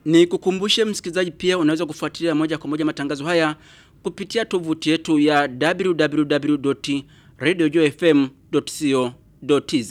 Ni kukumbushe msikilizaji pia unaweza kufuatilia moja kwa moja matangazo haya kupitia tovuti yetu ya www.radiojofm.co.tz.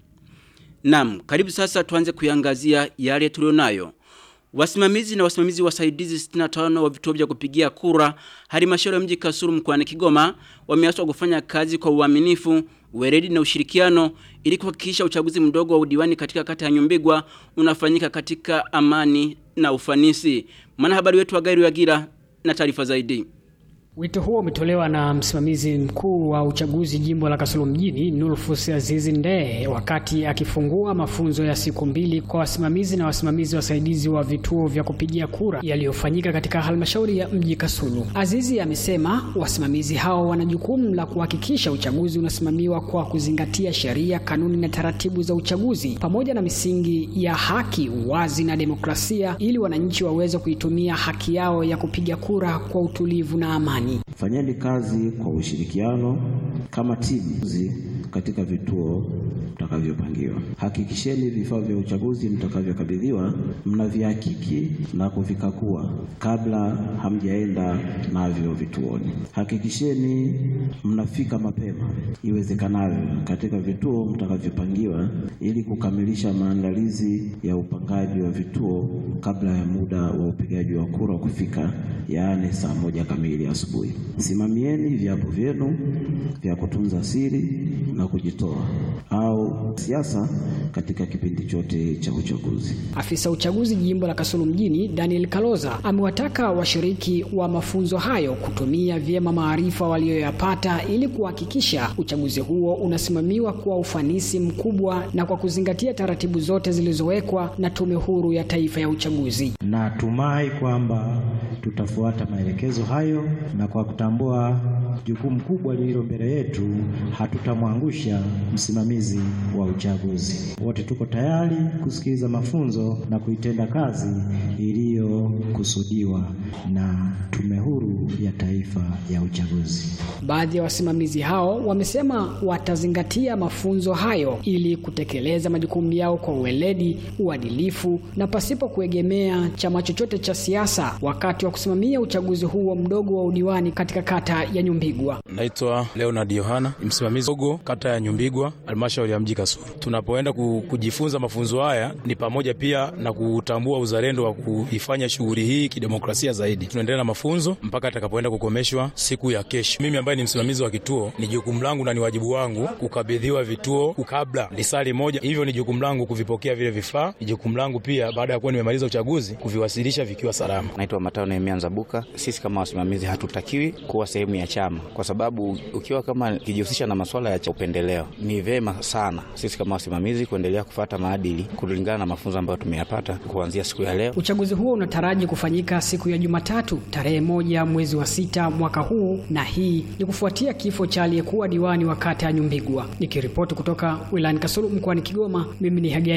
Naam, karibu sasa tuanze kuiangazia yale tulionayo. Wasimamizi na wasimamizi wasaidizi 65 wa vituo vya kupigia kura halmashauri ya mji Kasulu mkoani Kigoma wameaswa kufanya kazi kwa uaminifu, weledi na ushirikiano ili kuhakikisha uchaguzi mdogo wa udiwani katika kata ya Nyumbigwa unafanyika katika amani na ufanisi. Mwanahabari wetu wa Gairu Yagira na taarifa zaidi. Wito huo umetolewa na msimamizi mkuu wa uchaguzi jimbo la Kasulu mjini Nulfus Azizi Ndee wakati akifungua mafunzo ya siku mbili kwa wasimamizi na wasimamizi wasaidizi wa vituo vya kupigia kura yaliyofanyika katika halmashauri ya mji Kasulu. Azizi amesema wasimamizi hao wana jukumu la kuhakikisha uchaguzi unasimamiwa kwa kuzingatia sheria, kanuni na taratibu za uchaguzi pamoja na misingi ya haki, uwazi na demokrasia ili wananchi waweze kuitumia haki yao ya kupiga kura kwa utulivu na amani. Fanyeni kazi kwa ushirikiano kama timu katika vituo mtakavyopangiwa. Hakikisheni vifaa vya uchaguzi mtakavyokabidhiwa mnavihakiki na kuvikagua kabla hamjaenda navyo vituoni. Hakikisheni mnafika mapema iwezekanavyo katika vituo mtakavyopangiwa ili kukamilisha maandalizi ya upangaji wa vituo kabla ya muda wa upigaji wa kura kufika, yaani saa moja kamili asubuhi. Simamieni viapo vyenu vya kutunza siri na kujitoa au siasa katika kipindi chote cha uchaguzi. Afisa uchaguzi jimbo la Kasulu mjini Daniel Kaloza amewataka washiriki wa mafunzo hayo kutumia vyema maarifa waliyoyapata ili kuhakikisha uchaguzi huo unasimamiwa kwa ufanisi mkubwa na kwa kuzingatia taratibu zote zilizowekwa na Tume Huru ya Taifa ya Uchaguzi. Natumai kwamba tutafuata maelekezo hayo na kwa kutambua jukumu kubwa lililo mbele yetu hatutamwangusha msimamizi wa uchaguzi. Wote tuko tayari kusikiliza mafunzo na kuitenda kazi iliyokusudiwa na Tume Huru ya Taifa ya Uchaguzi. Baadhi ya wasimamizi hao wamesema watazingatia mafunzo hayo ili kutekeleza majukumu yao kwa uweledi, uadilifu na pasipo kuegemea chama chochote cha siasa wakati wa kusimamia uchaguzi huo mdogo wa udiwani katika kata ya Nyumbigwa. Naitwa Leonard Yohana, msimamizi dogo kata ya Nyumbigwa, halmashauri ya mji Kasulu. Tunapoenda kujifunza mafunzo haya ni pamoja pia na kutambua uzalendo wa kuifanya shughuli hii kidemokrasia zaidi. Tunaendelea na mafunzo mpaka atakapoenda kukomeshwa siku ya kesho. Mimi ambaye ni msimamizi wa kituo, ni jukumu langu na ni wajibu wangu kukabidhiwa vituo kabla lisali moja, hivyo ni jukumu langu kuvipokea vile vifaa. Ni jukumu langu pia baada ya kuwa nimemaliza uchaguzi kuviwasilisha vikiwa salama. Naitwa Matao Nehemia Nzabuka. Sisi kama wasimamizi hatutakiwi kuwa sehemu ya chama, kwa sababu ukiwa kama kijihusisha na masuala ya upendeleo, ni vema sana sisi kama wasimamizi kuendelea kufata maadili kulingana na mafunzo ambayo tumeyapata kuanzia siku ya leo. Uchaguzi huo unataraji kufanyika siku ya Jumatatu tarehe moja mwezi wa sita mwaka huu, na hii ni kufuatia kifo cha aliyekuwa diwani wa kata ya Nyumbigwa. Nikiripoti kutoka wilayani Kasulu mkoani Kigoma, mimi ni Hagia